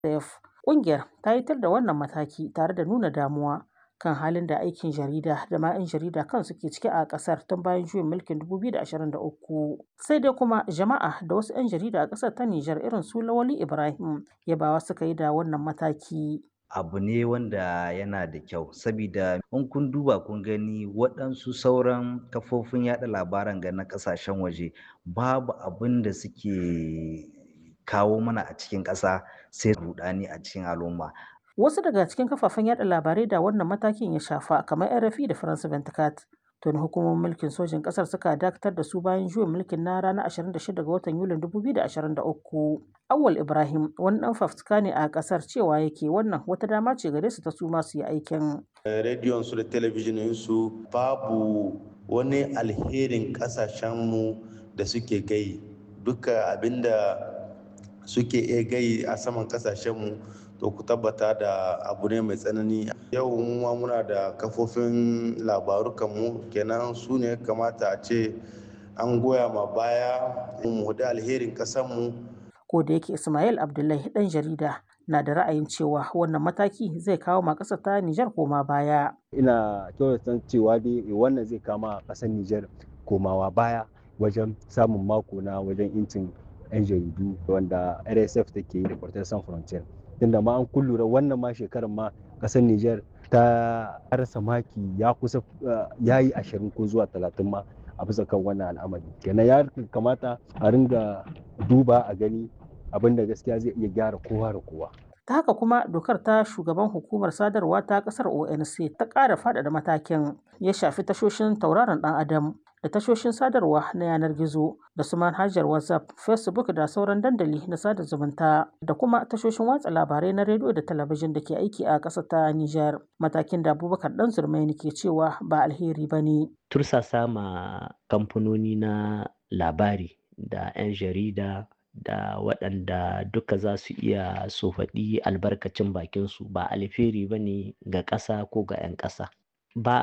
RSF. Ƙungiyar ta yi tir da wannan mataki tare da nuna damuwa kan halin da aikin jarida da ma 'yan jarida kansu ke ciki a ƙasar tun bayan juyin mulkin 2023. Sai dai kuma jama'a da wasu 'yan jarida a ƙasar ta Nijar irin su Lawali Ibrahim yabawa suka yi da wannan mataki. abu ne wanda yana da kyau sabida in kun duba kun gani waɗansu sauran kafofin yaɗa labaran ga na ƙasashen waje babu abin da suke kawo mana a cikin ƙasa sai rudani a cikin al'umma Wasu daga cikin kafafen yaɗa labarai da wannan matakin ya shafa kamar RFI da France 24 tuni hukumomin mulkin sojin ƙasar suka dakatar da su bayan juyin mulkin na ranar 26 ga watan Yulin 2023. Awal Ibrahim wani ɗan fafutuka ne a ƙasar cewa yake wannan wata dama ce gare su ta su ma su yi aikin. Rediyon su da talabijinin su babu wani alherin ƙasashenmu da suke gai duka abinda suke iya gai a saman ƙasashenmu to ku tabbata da abu ne mai tsanani yau ma muna da kafofin labarukanmu kenan su ne kamata a ce an goya ma baya mu da alherin ƙasarmu ko da yake Ismail Abdullahi ɗan jarida na da ra'ayin cewa wannan mataki zai kawo ma ƙasar ta Nijar koma baya. Ina kyautata cewa dai wannan zai kama ƙasar Nijar komawa baya wajen samun mako na wajen incin 'yan jaridu wanda RSF take yi da Portal San Frontier. Tunda ma an kullura wannan ma shekarar ma ƙasar Nijar ta rasa maki ya kusa ya yi ashirin ko zuwa talatin ma a bisa kan wannan al'amari. Kenan ya kamata a ringa duba a gani abin da gaskiya zai iya gyara kowa da kowa. Ta haka kuma dokar ta shugaban hukumar sadarwa ta kasar ONC ta ƙara faɗaɗa matakin ya shafi tashoshin tauraron ɗan adam da tashoshin sadarwa na yanar gizo da su manhajar WhatsApp, Facebook da sauran dandali na sada zumunta da kuma tashoshin watsa labarai na rediyo da talabijin da ke aiki a ƙasar ta Nijar. Matakin da Abubakar Dan Zurmaini ke cewa ba alheri ba ne. Tursasa ma kamfanoni na labari da 'yan jarida da waɗanda duka za su iya su faɗi albarkacin bakinsu ba alheri ba ne ga ƙasa ko ga 'yan ƙasa. Ba